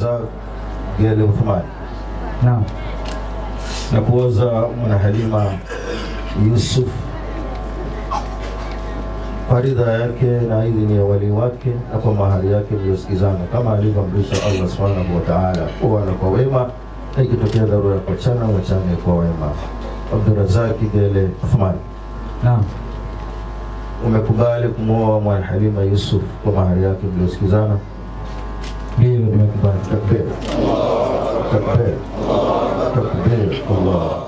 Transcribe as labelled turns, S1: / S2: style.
S1: Abdurazak Gele Uthman
S2: Naam.
S1: na kuoza mwana Halima Yusuf kwa ridha yake na idhini ya wali wake na kwa mahari yake mliosikizana kama alivyoamrisha Allah subhanahu wa ta'ala, kuwana kwa wema na ikitokea dharura ya kuachana wachane kwa wema. Abdurazaki Gele Uthman,
S2: Naam.
S1: umekubali kumwoa mwana Halima Yusuf kwa mahari yake mliosikizana?
S2: Ndio nimekubali.
S1: Takbir, takbir, takbir, Allah